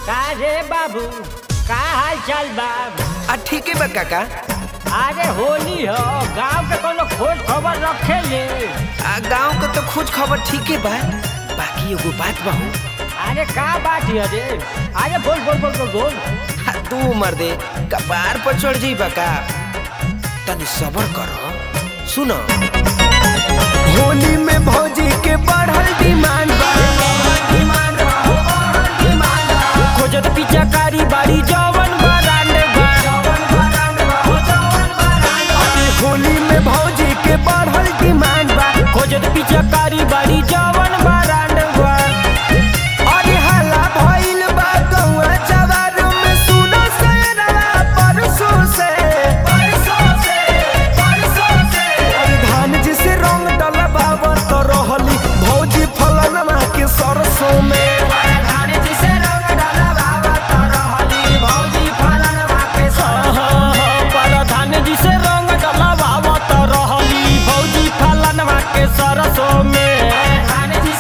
का रे बाबू का हाल चाल बा आ ठीक है बा काका अरे होली हो गांव के कोनो खोज खबर रखे ले आ गांव के तो खोज खबर ठीक है बा बाकी एगो बात बा हो अरे का बात है रे अरे बोल बोल बोल बोल बोल आ, तू मर दे कपार पर चढ़ जाई बा का तनी सबर करो सुनो होली में भौजी के बढ़ल डिमांड बा खोजत पिचकारी बाड़ी जवन बरांड बा अरे होली में भौजी के बढ़ल डिमांड बा खोजत पिचकारी बाड़ी जवन बरांड बा अरे हल्ला भइल बा गौआ जवार में सुनो सैरवा परसों से अरे धान जिसे रंग डलबाव तो रहली भौजी फलनमा के सरसों में प्रधान जी से रंग डलवावत रहली भौजी फलनवा के सरसों में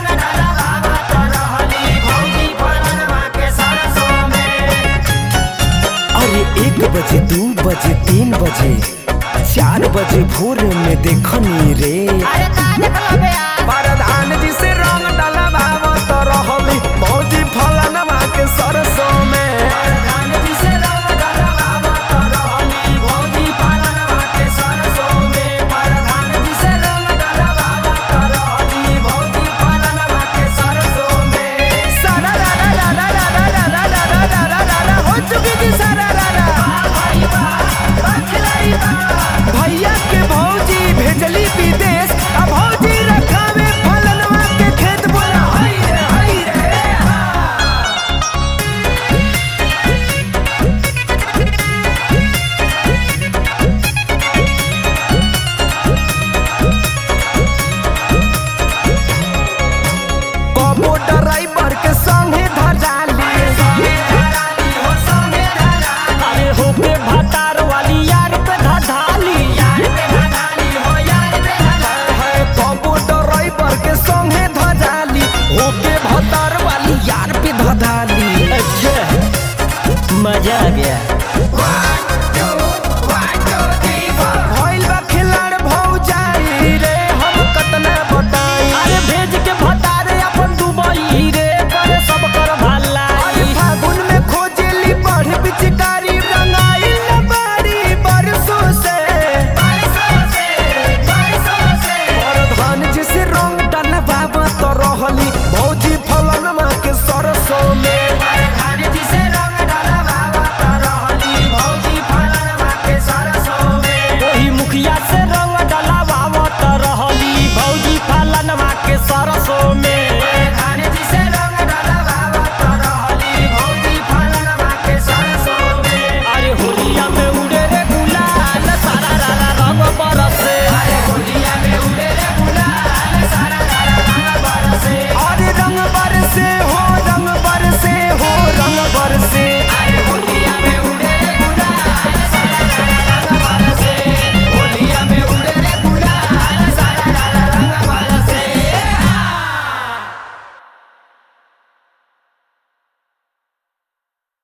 अरे एक बजे दू बजे तीन बजे चार बजे भोर में देखनी रे प्रधान जी से रंग डलबावत रहली भौजी फलनमा के सरसों में सारा रा रा रा रा रा रा रा रा रा रा रा रा रा रा हो चुकी थी सारा रा रा भैया के भौजी भेजली विदेश अब भौजी रखावे फलनवा के खेत बोला हई रे हई रे कबो ड्राइवर के संगे धराली अरे होके भतार वाली यार पे धधाली है कबो ड्राइवर के संगे धराली होके भतार वाली यार पे धधाली अच्छा मजा आ गया